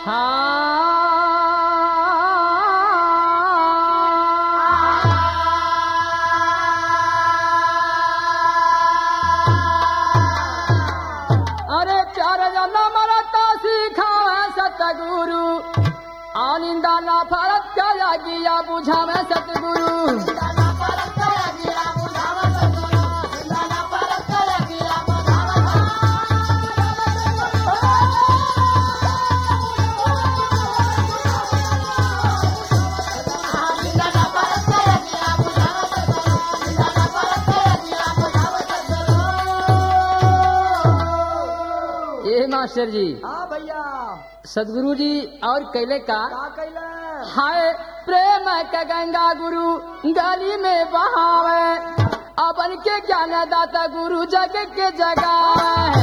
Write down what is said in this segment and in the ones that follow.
अरे चार जना मरता सिखावे सतगुरु आनिंदा ना फरक क्या गिया बुझावे सतगुरु ये मास्टर जी हाँ भैया सदगुरु जी और कैले का का कैले हाय प्रेम के गंगा गुरु गली में बहावे अपन के ज्ञान दाता गुरु जग के जगावे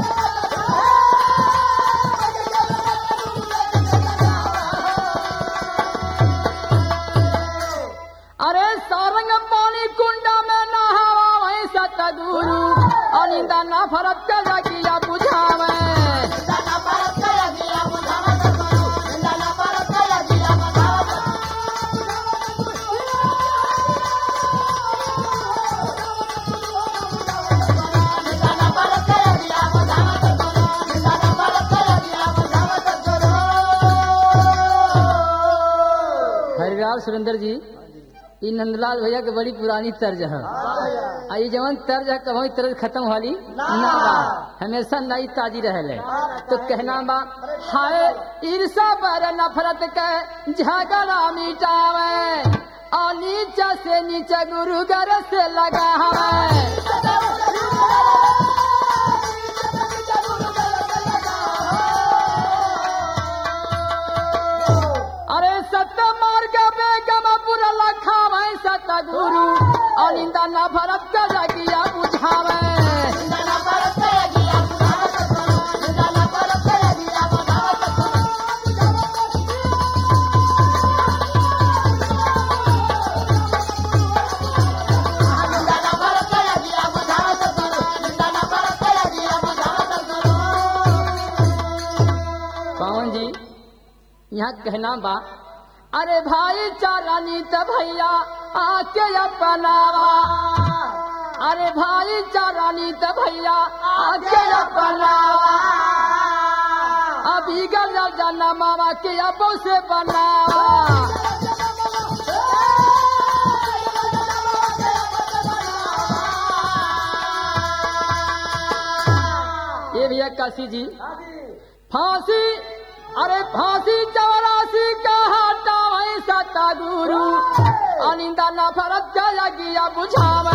अरे सारंग पानी कुंडा में नहावा वही सतगुरु अनिंदा ना फरक के लगिया बुझावे हरिराज सुरेंद्र जी ये नंदलाल भैया के बड़ी पुरानी तर्ज है आ ये जवन तर्ज है कभी तर्ज खत्म वाली ना बा हमेशा नई ताजी रहले तो कहना बा हाय ईर्षा पर नफरत के झगड़ा मिटावे और नीचे से नीचे गुरु घर से लगा है अरे सत्य मार्ग पे गमपुर लखा भाई सत गुरु अनिंदा न भरत का लगिया बुझावे कौन जी यहाँ कहना बा अरे भाई चारा नीत भैया आके अपनावा अरे भाई चारा नीत भैया आके अपनावा अभी गल जाना मामा के अबो से बनावा ये भैया काशी जी फांसी अरे फांसी चौरासी का हाटा वही सता गुरु अनिंदा न फरक गया गिया बुझावे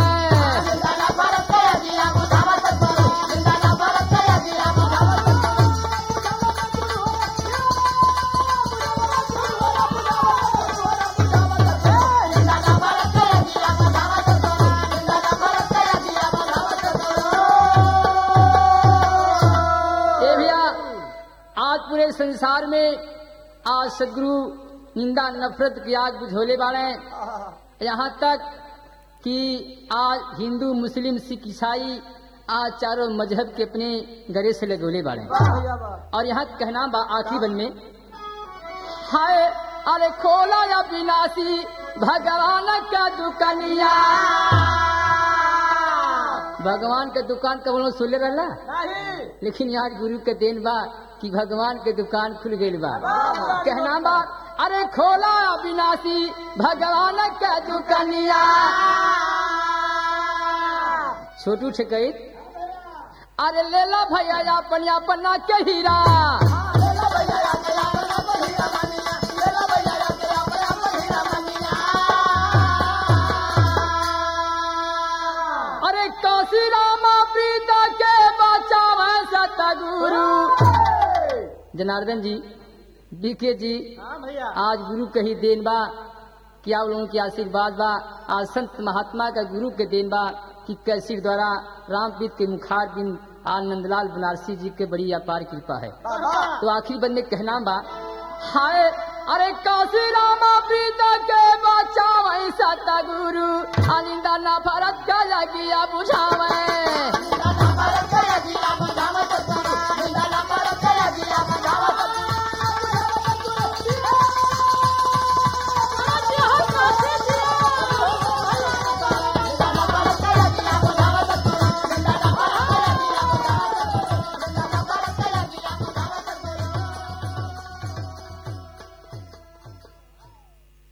ये भैया आज पूरे संसार में आज सदगुरु निंदा नफरत की आग बुझोले वाले यहाँ तक कि आज हिंदू मुस्लिम सिख ईसाई आज चारों मजहब के अपने गले से लगोले वाले भैया वाह और यहाँ कहना बा आखिरी बन में हाय अरे खोला या विनाशी भगवान का दुकनिया भगवान के दुकान का बोलो सुले रहला नहीं लेकिन आज गुरु के देन बा कि भगवान के दुकान खुल गई बा कहना बा अरे खोला अविनाशी भगवान के दुकनिया छोटू ठेकई अरे लेला भैया अपन अपना के हीरा अरे काशी रामा प्रीता के बचावे सतगुरु जनार्दन जी बीके जी हाँ भैया आज गुरु कही देन बा क्या आप लोगों की आशीर्वाद बा आज संत महात्मा का गुरु के देन बा कि कैसी द्वारा रामपीत के मुखार दिन आज नंदलाल बनारसी जी के बड़ी अपार कृपा है तो आखिरी बंद में कहना बा हाय अरे काशी रामा प्रीता के बचावे सतगुरु अनिंदा ना फरक का लगिया बुझावे